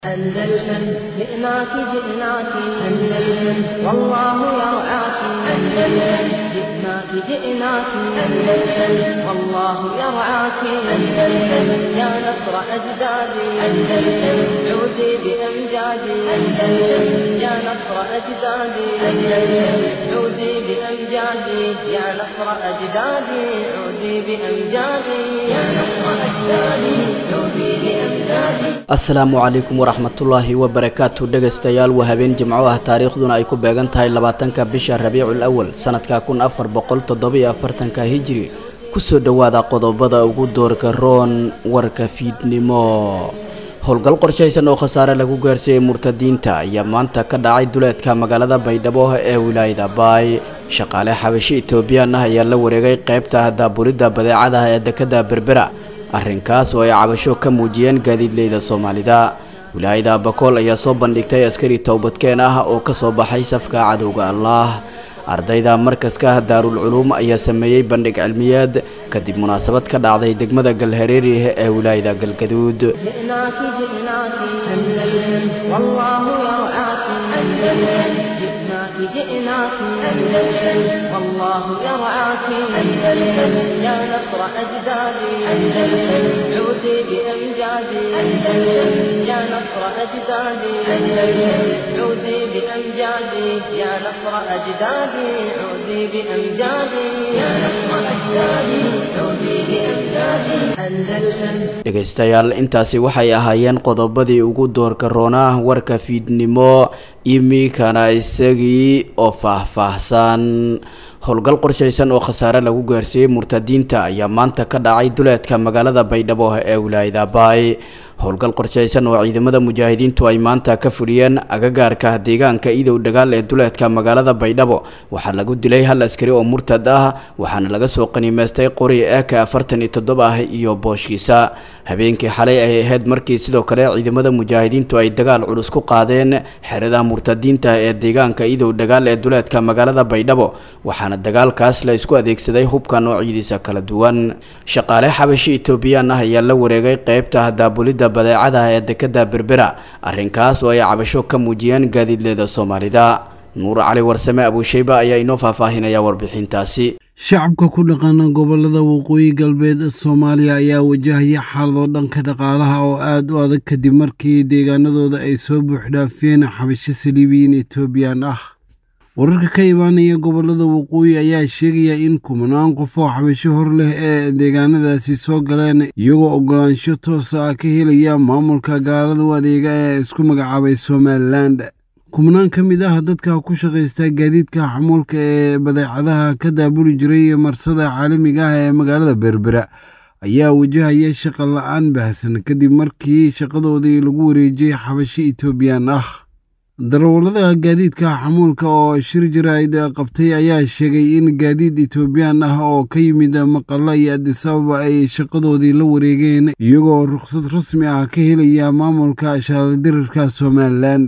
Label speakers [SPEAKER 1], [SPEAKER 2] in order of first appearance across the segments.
[SPEAKER 1] أندلسن جئناك جئناك أندلسن والله يرعاك أندلسن جئناك جئناك أندلسن والله يرعاك أندلسن يا نصر أجدادي أندلسن عودي بأمجادي أندلسن يا نصر أجدادي أندلسن عودي بأمجادي يا نصر أجدادي عودي بأمجادي يا نصر أجدادي عودي بأمجادي
[SPEAKER 2] asalaamu calaykum waraxmatullaahi wabarakaatu dhegaystayaal waa habeen jimco ah taariikhduna ay ku beegan tahay labaatanka bisha rabiicul awal sanadka kun afar boqol toddobiyo afartanka hijiri kusoo dhowaada qodobada ugu doorka roon warka fiidnimo howlgal qorshaysan oo khasaare lagu gaarsiiyey murtadiinta ayaa maanta ka dhacay duleedka magaalada baydhabo ee wilaayada baay shaqaale xabashi etoobiyaan ah ayaa la wareegay qeybta daabulidda badeecadaha ee dekada berbera arrinkaas oo ay cabasho ka muujiyeen gaadiidleyda soomaalida wilaayada bakool ayaa soo bandhigtay askari towbadkeen ah oo ka soo baxay safka cadowga allah ardayda markaska daarul culuum ayaa sameeyey bandhig cilmiyeed kadib munaasabad ka dhacday degmada galhareeri ee wilaayada galgaduud
[SPEAKER 1] جئناك جئناك أندلسن والله يرعاك أندلسن جئناك جئناك أندلسن والله يرعاك أندلسن يا نصر أجدادي أندلسن عودي بأمجادي أندلسن يا نصر أجدادي أندلسن عودي بأمجادي يا نصر أجدادي عودي بأمجادي يا نصر أجدادي عودي بأمجادي أندلسن
[SPEAKER 2] dhegaystayaal intaasi waxay ahaayeen qodobadii ugu doorka roonaa warka fiidnimo iminkana isagii oo faahfaahsan howlgal qorshaysan oo khasaare lagu gaarsiiyey murtadiinta ayaa maanta ka dhacay duleedka magaalada baydhabo ee wilaayada baay howlgal qorshaysan oo ciidamada mujaahidiintu ay maanta ka fuliyeen agagaarka deegaanka idow dagaal ee duleedka magaalada baydhabo waxaa lagu dilay hal askari oo murtad ah waxaana laga soo qaniimeystay qori eeka afartan iyo toddoba ah iyo booshkiisa habeenkii xalay ay ahayd markii sidoo kale ciidamada mujaahidiintu ay dagaal culus ku qaadeen xerada murtadiinta ee deegaanka idow dagaal ee duleedka magaalada baydhabo waxaana dagaalkaas la isku adeegsaday hubka noocyadiisa kala duwan shaqaale xabashi etoobiyaan ah ayaa la wareegay qeybta daabulidda badeecadaha ee dekada berbera arrinkaas oo ay cabasho ka muujiyeen gaadiidleeda soomaalida nuur cali warsame abuushayba ayaa inoo faahfaahinaya warbixintaasi
[SPEAKER 3] shacabka ku dhaqana gobolada waqooyi galbeed soomaaliya ayaa wajahaya xaalado dhanka dhaqaalaha oo aada u adag kadib markii deegaanadooda ay soo buuxdhaafiyeen xabasho saliibiyiin etoobiyan ah wararka ka imaanaya gobolada waqooyi ayaa sheegaya in kumanaan qof oo xabasho hor leh ee deegaanadaasi soo galeen iyagoo ogolaansho toosa ah ka helaya maamulka gaalada u adeega ee isku magacaabay somalilan kumanaan ka mid ah dadka ku shaqaysta gaadiidka xamuulka ee badeecadaha ka daabuli jiray marsada caalamiga ah ee magaalada berbera ayaa wajahaya shaqa la-aan baahsan kadib markii shaqadoodii lagu wareejiyey xabasho etoobiyan ah darawallada gaadiidka xamuulka oo shir jaraa'id qabtay ayaa sheegay in gaadiid etoobiyaan ah oo ka yimid maqalla iyo adisababa ay shaqadoodii la wareegeen iyagoo rukhsad rasmi ah ka helaya maamulka shaardirirka somalilan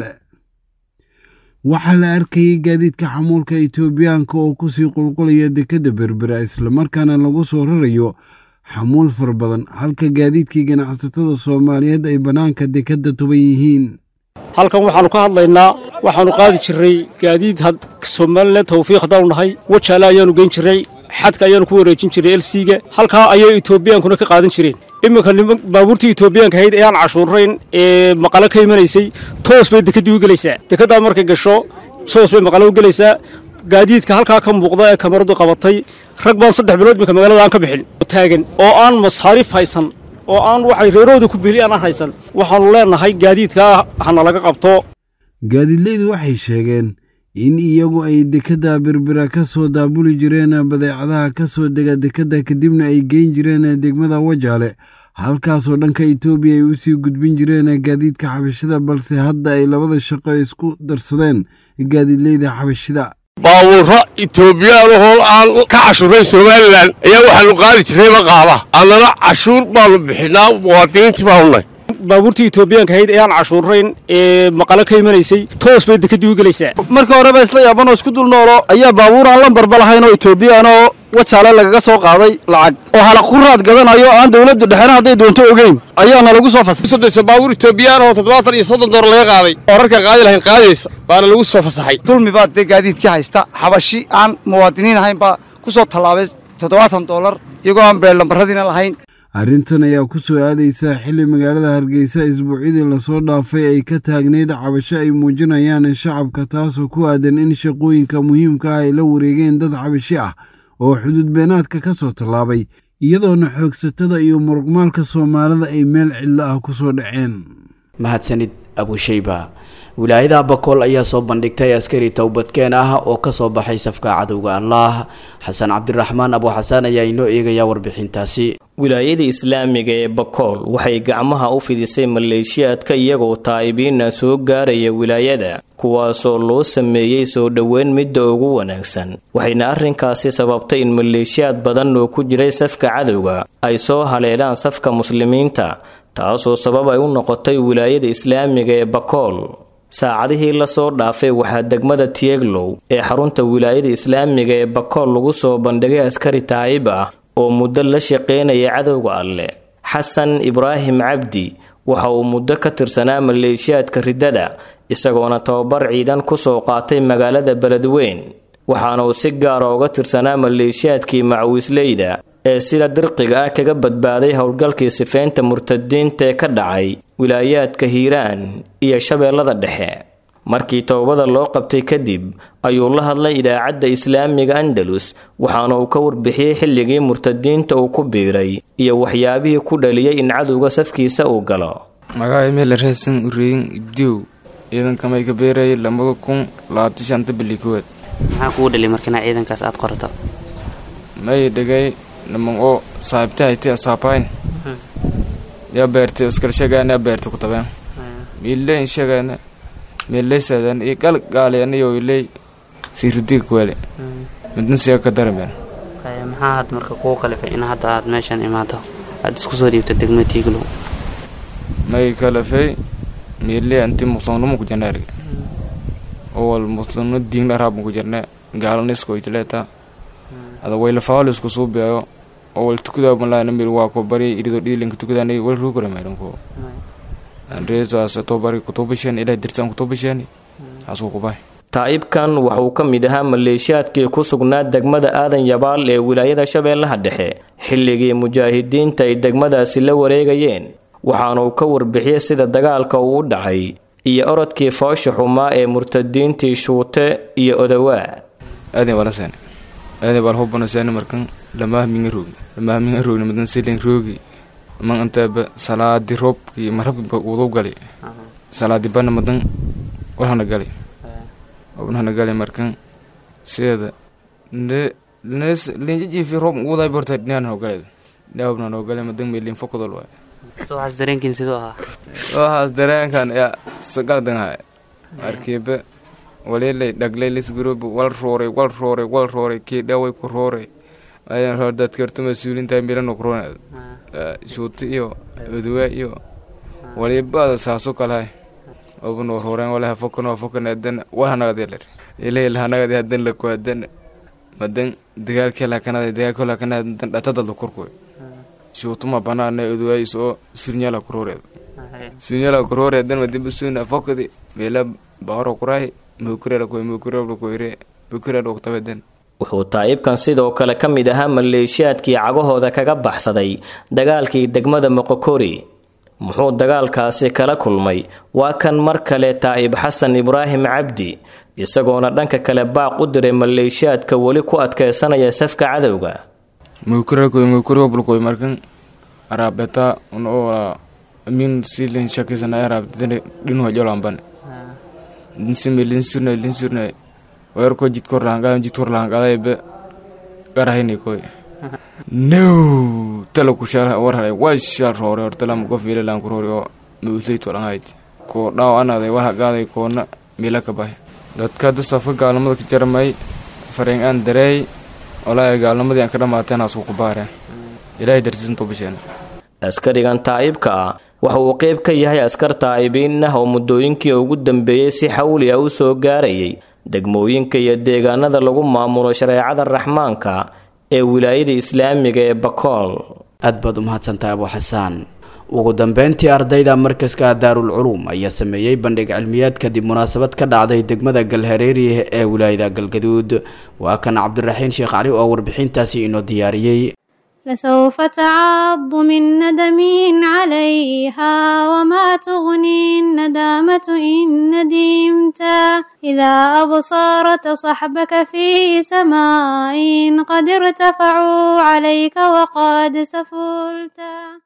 [SPEAKER 3] waxaa la arkayay gaadiidka xamuulka etoobiyaanka oo kusii qulqulaya dekadda berbera islamarkaana lagu soo rarayo xamuul fara badan halka gaadiidkii ganacsatada soomaaliyeed ay bannaanka dekadda tuban yihiin
[SPEAKER 4] halkan waxaannu ka hadlaynaa waxaannu qaadi jirray gaadiid somalilan tawfiiq haddaanu nahay wajaale ayaannu geyn jirray xadka ayaannu ku wareejin jirray elsiga halkaa ayay etoobiyaankuna ka qaadan jireen iminka baabuurtii etoobiyaanka ahayd ee aan cashuurayn ee maqalo ka imanaysay toos bay dekeddii u gelaysaa dekeddaa markay gasho toos bay maqalo u gelaysaa gaadiidka halkaa ka muuqda ee kamaradu qabatay rag baan saddex bilood iminka magaalada aan ka bixin taagan oo aan masaariif haysan oo aan waxay reerahooda ku beli aanaan haysan waxaannu leennahay gaadiidkaa hana laga qabto
[SPEAKER 3] gaadiidleydu waxay sheegeen in iyagu ay dekadda berbera ka soo daabuli jireen badeecadaha ka soo dega dekadda kadibna ay geyn jireen degmada wajaale halkaasoo dhanka etoobiya ay u sii gudbin jireen gaadiidka xabashida balse hadda ay labada shaqo isku darsadeen gaadiidleyda xabashida
[SPEAKER 5] baabuurro etoobiyaan aan ka cashuurayn somalilan ayaa waxaannu qaadi jirray maqaaba annana cashuur baannu bixinaa muwaadiniintii baanu nay
[SPEAKER 4] baabuurtii etoobiyaanka ahayd ee aan cashuurayn ee maqalo ka imanaysay toos bay dekadii u gelaysaa
[SPEAKER 6] marka horeba isla yaabanoo isku dul noolo ayaa baabuur aan lambarba lahayn oo etoobiyaan oo wajaale lagaga soo qaaday lacag oo halaq ku raad gadanayo aan dawladdu dhexena hadday doonto ogeyn ayaana lagu soo fasaxay
[SPEAKER 5] sodonsa baabuur etoobiyaan oo toddobaatan iyo soddon door laga qaaday oo rarka qaadi lahayn qaadaysa baana lagu soo fasaxay
[SPEAKER 6] dulmi baa dee gaadiidkii haysta xabashi aan muwaadiniin ahayn baa ku soo tallaabay toddobaatan dollar iyagoo aan beellambarradiina lahayn
[SPEAKER 3] arrintan ayaa ku soo aadaysa xilli magaalada hargeysa isbuucyadii lasoo dhaafay ay ka taagneyd cabasho ay muujinayaan shacabka taasoo ku aadan in shaqooyinka muhiimka ah ay la wareegeen dad cabashi ah oo xuduud beenaadka ka soo tallaabay iyadoona xoogsatada iyo murugmaalka soomaalida ay meel cidlo ah ku soo dhaceen
[SPEAKER 2] mahadsanid abushayba wilaayada bakool ayaa soo bandhigtay askari towbadkeen ah oo kasoo baxay safka cadowga allah xasan cabdiraxmaan abu xasaan ayaa inoo eegaya warbixintaasi
[SPEAKER 7] wilaayada islaamiga ee bakool waxay gacmaha u fidisay maleeshiyaadka iyagoo taa'ibiina soo gaaraya wilaayada kuwaasoo loo sameeyey soo dhoweyn midda ugu wanaagsan waxayna arrinkaasi sababtay in maleeshiyaad badan oo ku jiray safka cadowga ay soo haleelaan safka muslimiinta taasoo sabab ay u noqotay wilaayada islaamiga ee bakool saacadihii lasoo dhaafay waxaa degmada tieglow ee xarunta wilaayada islaamiga ee bakool lagu soo bandhigay askari taa'ib ah oo muddo la shaqeynaya cadowga alleh xasan ibraahim cabdi waxa uu muddo ka tirsanaa maleeshiyaadka riddada isagoona tababar ciidan ku soo qaatay magaalada beledweyn waxaana uu si gaara uga tirsanaa maleeshiyaadkii macawiisleyda ee sida dirqiga ah kaga badbaaday howlgalkii sifeynta murtadiinta ee ka dhacay wilaayaadka hiiraan iyo shabeellada dhexe markii towbada loo qabtay kadib ayuu la hadlay idaacadda islaamiga andalus waxaana uu ka warbixiyey xilligii murtadiinta uu ku biiray iyo waxyaabihii ku dhaliyay in cadowga safkiisa uu galo
[SPEAKER 8] magaca meel reesan ureyin ibdiw ciidankamay ka beerayay lamada kun labaatan shanta bili kowaad
[SPEAKER 9] maxaa kugu dhaliy markina ciidankaas aad qorato
[SPEAKER 8] may dhegay naman oo saabta hayti asaapayn yaa beertay iskalshagaana beertay ku tabeen miileyn shagaana miileysadan iyo gal gaaleena iyo iley siiridiga kuwale midna siya ka darameen
[SPEAKER 9] maxaa had marka kuu qalifay in hadda aad meeshan imaado aad isku soo dhiibto degma tiiglow
[SPEAKER 8] may kalafay miile anti muslimnimo ku jirna erga owal muslimno diingna raabma ku jirna gaalana isko itleeta ada waylafaalo isku suubiyayo owal tukudaa malaana mil waa ko bari irido dhiilinka tukadaanay wal ruugara mayranko reesaas tobari kutubasheen ilaa dirtaan kutubasheen asuu kubay
[SPEAKER 7] taa'ibkan waxauu ka mid ahaa maleeshiyaadkii ku sugnaa degmada aadan yabaal ee wilaayada shabeellaha dhexe xilligii mujaahidiinta ay degmadaasi la wareegayeen waxaana uu ka warbixiyey sida dagaalka uu u dhacay iyo orodkii foosha xumaa ee murtadiintii shuute iyo odawaa
[SPEAKER 8] aadan balaseen aadan bal hubbanaseen markan lamaahminga roogni lamaahminga roogni madan silen roogi man antaaba salaadi roobkii marabki wadu gali salaadi bana madan walhana gali obnahana gali markan sideeda linjajiifi roob uguday borta dhinaan noo galeed dhaawabna noo gale madan meelin fokodol waay
[SPEAKER 9] waxaas dareenkiin siduu ahaa
[SPEAKER 8] waxaas dareenkan yaa sagaldanhay arkiiba walilay dhaglay lisgurobi wal rooray wal rooray wal rooray kii dhaway ku rooray ayan roor dadkarta mas-uulintahay milano kuroonad shuuti iyo oduwa iyo walibaada saaso kalahay obno rooreen walaha fokano fokan adan walhanagadiler ilayl hanagadi hadan lako hadan madan dagaalkii lakanada dagaalkii lakanada dan dhatadalda korkoy shuutuma banaana oduwa isoo surnyala kurooreed surnyala kurooreedan madibusuna fokadi meela bahoro kuray mukurela koy mukurela koyre mukurela oktabedan
[SPEAKER 7] wuxuu taa'ibkan sidoo kale ka mid ahaa maleeshiyaadkii cagahooda kaga baxsaday dagaalkii degmada moqokori muxuu dagaalkaasi kala kulmay waa kan mar kale taa'ib xasan ibraahim cabdi isagoona dhanka kale baaq u diray maleeshiyaadka weli ku adkeysanaya safka cadowga
[SPEAKER 8] mukurelkoy mukureobulkoy markan araabeta unoo amin silin shakisana araabtene dhinuha jolamban dinsime linsurna linsurna weerko jidkorlaanqadan jidkorlaanqadaybe garahini koy no tala kushala warhalay waa shal roore hortalama qof ilalan kuroori oo mauslay tolanhayd koo dhaaw anaday warhagaaday koona mila ka bahay dadka hadda safka gaalnimada ka jaramay fareen aan dareey walaahi gaalnimadii aan ka dhamaateen asku ku baareen ilaahay dartiisan tobasheen
[SPEAKER 7] askarigan taa'ibka ah waxa uu qayb ka yahay askar taa'ibiin ah oo muddooyinkii ugu dambeeyey si xawli ah u soo gaarayay degmooyinka iyo deegaanada lagu maamulo shareecada raxmaanka ee wilaayada islaamiga ee bakool
[SPEAKER 2] aad baad u mahadsantahay abu xasaan ugu dambeyntii ardayda markaska daarul culuum ayaa sameeyey bandhig cilmiyeed kadib munaasabad ka dhacday degmada galhareeri ee wilaayada galgaduud waa kan cabdiraxiin sheekh cali oo warbixintaasi inoo diyaariyey
[SPEAKER 10] لسوف تعض من ندم عليها وما تغني الندامة إن ندمت إذا أبصرت صحبك في سماء قد ارتفعوا عليك وقد سفلت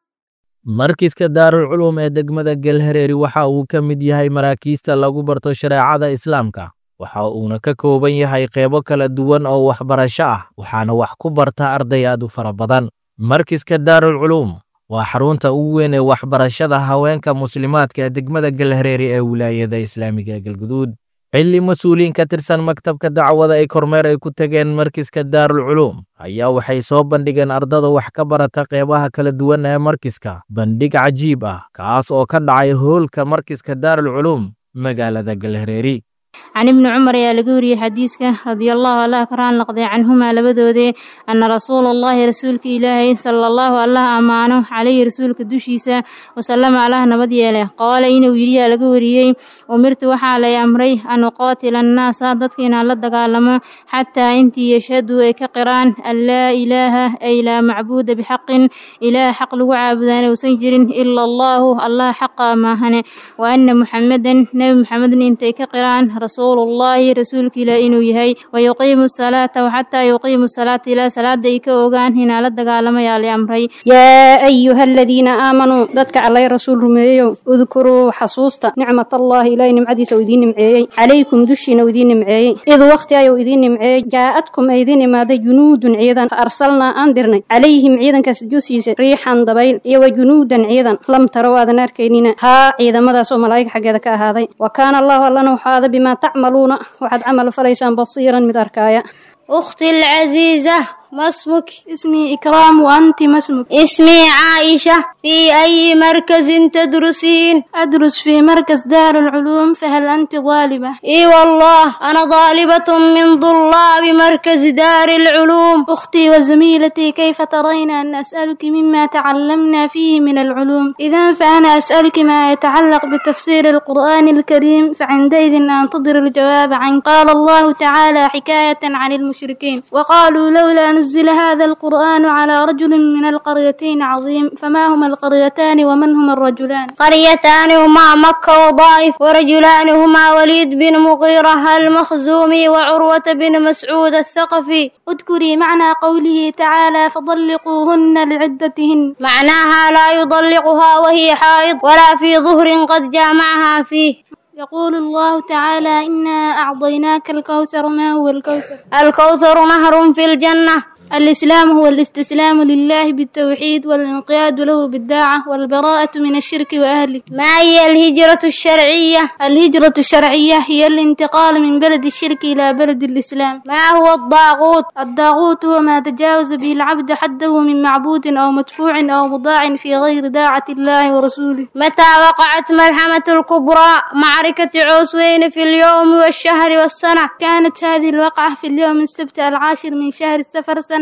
[SPEAKER 11] markiska daarul culuum ee degmada galhareeri waxa uu ka mid yahay maraakiista lagu barto shareecada islaamka waxa uuna ka kooban yahay qeybo kala duwan oo waxbarasho ah waxaana wax ku barta arday aad u fara badan markiska daarul culuum waa xarunta ugu weyn ee waxbarashada haweenka muslimaadka ee degmada galhareeri ee wilaayada islaamiga ee galguduud xilli mas-uuliyiin ka tirsan maktabka dacwada ay kormeer ay ku tageen markiska daarul culuum ayaa waxay soo bandhigeen ardada wax ka barata qeybaha kala duwan ee markiska bandhig cajiib ah kaas oo ka dhacay hoolka markiska daarul culuum magaalada galhareeri
[SPEAKER 10] can ibni cumar ayaa laga wariyey xadiiska radiallahu allah ka raan laqday canhumaa labadoodee anna rasuula allahi rasuulka ilaahay sala allahu allah ammaano calayhi rasuulka dushiisa wasalama allah nabad yeele qaala inuu yidhiyaa laga wariyey umirtu waxaa lay amray an uqaatila annaasa dadka inaan la dagaalamo xataa intii yashhaduu ay ka qiraan an laa ilaaha ay laa macbuuda bixaqin ilaah xaq lagu caabudaan uusan jirin ila allahu allah xaqa maahane wa anna muxamedan nebi muxamedna intay ka qiraan rasuul ullaahi rasuulka ilaah inuu yahay wayuqiimu salaata waxataa yuqiimu salaata ilaa salaada ay ka ogaan inaa la dagaalamayaa la amray
[SPEAKER 12] yaa ayuha aladiina aamanuu dadka allay rasuul rumeeyeyow udkuruu xasuusta nicmatallaahi ilaahay nimcadiisa uu idiin nimceeyey calaykum dushiina uu idiin nimceeyey id wakhti ayuu idiin nimceeyey jaa'adkum ay idiin imaaday junuudun ciidan fa arsalnaa aan dirnay calayhim ciidankaas dusiisa riixan dabayl iyo wa junuudan ciidan lam tarow aadan arkaynina haa ciidamadaas oo malaa'ig xaggeeda ka ahaaday wa kaana allahu allana waxaada bimaa tacmaluuna waxaad camal falaysaan basiiran mid arkaaya
[SPEAKER 10] أختي العزيزة
[SPEAKER 13] ما اسمك
[SPEAKER 10] اسمي إكرام وأنت ما اسمك
[SPEAKER 13] اسمي عائشة في أي مركز تدرسين
[SPEAKER 10] أدرس في مركز دار العلوم فهل أنت طالبة
[SPEAKER 13] إي والله أنا طالبة من طلاب مركز دار العلوم
[SPEAKER 10] أختي وزميلتي كيف ترين أن أسألك مما تعلمنا فيه من العلوم إذا فأنا أسألك ما يتعلق بتفسير القرآن الكريم فعندئذ أنتظر الجواب عن قال الله تعالى حكاية عن المشركين وقالوا لولا نزل هذا القرآن على رجل من القريتين عظيم فما هما القريتان ومن هما الرجلان
[SPEAKER 13] قريتان هما مكة وضائف ورجلان هما وليد بن مغيرة المخزومي وعروة بن مسعود الثقفي
[SPEAKER 10] اذكري معنى قوله تعالى فطلقوهن لعدتهن
[SPEAKER 13] معناها لا يطلقها وهي حائض ولا في ظهر قد جامعها فيه
[SPEAKER 10] يقول الله تعالى إنا أعطيناك الكوثر ما هو الكوثر
[SPEAKER 13] الكوثر نهر في الجنة
[SPEAKER 10] الإسلام هو الاستسلام لله بالتوحيد والانقياد له بالداعة والبراءة من الشرك وأهله
[SPEAKER 13] ما هي الهجرة الشرعية؟
[SPEAKER 10] الهجرة الشرعية هي الانتقال من بلد الشرك إلى بلد الإسلام
[SPEAKER 13] ما هو الضاغوت؟
[SPEAKER 10] الضاغوت هو ما تجاوز به العبد حده من معبود أو مدفوع أو مضاع في غير داعة الله ورسوله
[SPEAKER 13] متى وقعت ملحمة الكبرى معركة عوسوين في اليوم والشهر والسنة؟
[SPEAKER 10] كانت هذه الوقعة في اليوم السبت العاشر من شهر السفر سنة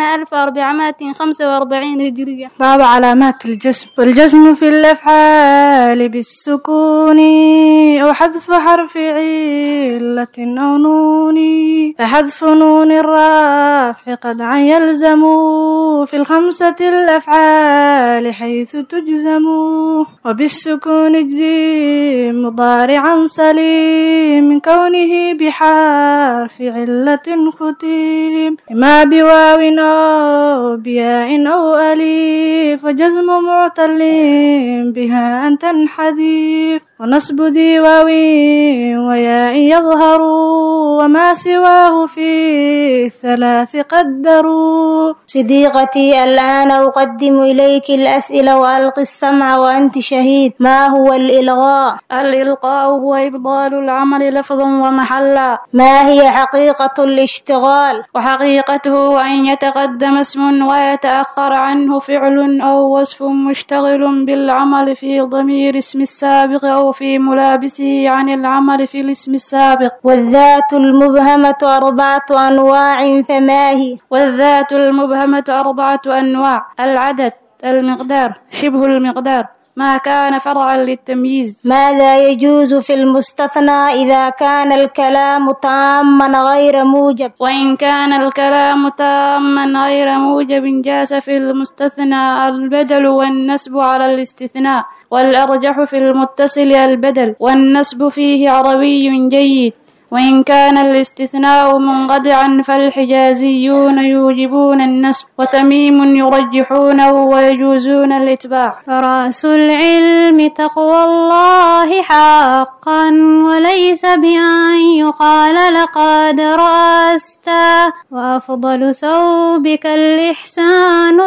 [SPEAKER 10] 1445 هجرية
[SPEAKER 14] باب علامات الجسم والجسم في الأفعال بالسكون أو حذف حرف علة أو نون فحذف نون الرافع قد عن يلزم في الخمسة الأفعال حيث تجزم وبالسكون اجزي مضارعا سليم من كونه بحرف علة ختيم ما بواو أو بياء أو أليف وجزم معتل بها أن تنحذف ونصب ذي واو وياء يظهر وما سواه في الثلاث قدروا
[SPEAKER 13] صديقتي الآن أقدم إليك الأسئلة وألقي السمع وأنت شهيد ما هو الإلغاء؟
[SPEAKER 10] الإلقاء هو إبطال العمل لفظا ومحلا
[SPEAKER 13] ما هي حقيقة الاشتغال؟
[SPEAKER 10] وحقيقته أن يتق
[SPEAKER 14] يتقدم اسم ويتأخر عنه فعل أو وصف مشتغل بالعمل في ضمير اسم السابق أو في ملابسه عن العمل في الاسم السابق
[SPEAKER 13] والذات المبهمة أربعة أنواع فما هي
[SPEAKER 14] والذات المبهمة أربعة أنواع العدد المقدار شبه المقدار ما كان فرعا للتمييز
[SPEAKER 13] ماذا يجوز في المستثنى إذا كان الكلام تاما غير موجب
[SPEAKER 14] وإن كان الكلام تاما غير موجب جاز في المستثنى البدل والنسب على الاستثناء والأرجح في المتصل البدل والنسب فيه عربي جيد وإن كان الاستثناء منقطعا فالحجازيون يوجبون النسب وتميم يرجحونه ويجوزون الإتباع
[SPEAKER 15] رأس العلم تقوى الله حقا وليس بأن يقال لقد رأست وأفضل ثوبك الإحسان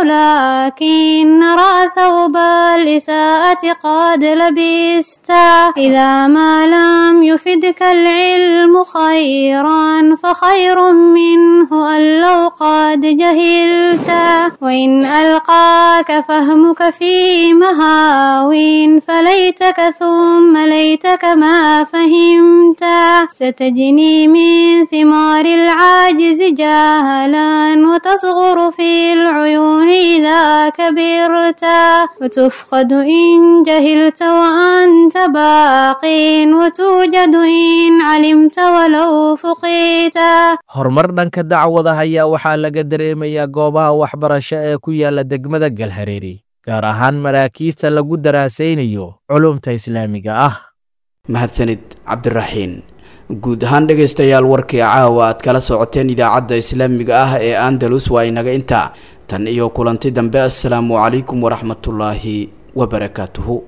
[SPEAKER 15] لكن نرى ثوب الإساءة قد لبست إذا ما لم يفدك العلم خيرا فخير منه أن لو قد جهلت وإن ألقاك فهمك في مهاو فليتك ثم ليتك ما فهمت ستجني من ثمار العاجز جاهلا وتصغر في العيون إذا كبرت وتفقد إن جهلت وأنت باق وتوجد إن علمت walow fuqiita
[SPEAKER 11] horumar dhanka dacwadaha ayaa waxaa laga dareemayaa goobaha waxbarasho ee ku yaala degmada galhareeri gaar ahaan maraakiista lagu daraasaynayo culumta islaamiga ah
[SPEAKER 2] mahadsanid cabdiraxiin guud ahaan dhegaystayaal warkii caawa aad kala socoteen idaacadda islaamiga ah ee andalus waa inaga intaa tan iyo kulanti dambe assalaamu calaykum waraxmatullaahi wabarakaatuhu